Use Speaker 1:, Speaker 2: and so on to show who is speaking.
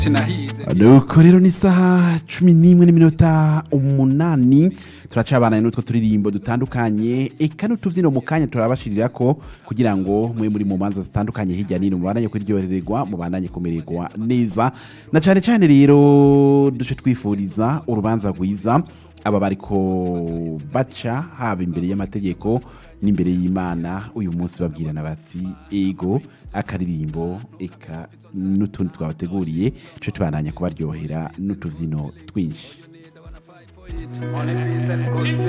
Speaker 1: nuko rero ni isaha cumi n'imwe n'iminota umunani turacabanaye n'utwo turirimbo dutandukanye eka n'utubyino mu kanya turabashirira ko kugira ngo mwe muri mu manza zitandukanye hirya n'ino mubandanye kuryohererwa mubandanye kumererwa neza na cyane cyane rero duce twifuriza urubanza rwiza aba bariko baca haba imbere y'amategeko n'imbere y'imana uyu munsi babwirana bati ego akaririmbo eka n'utundi twabateguriye tuce tubandanya kubaryohera n'utubyino twinshi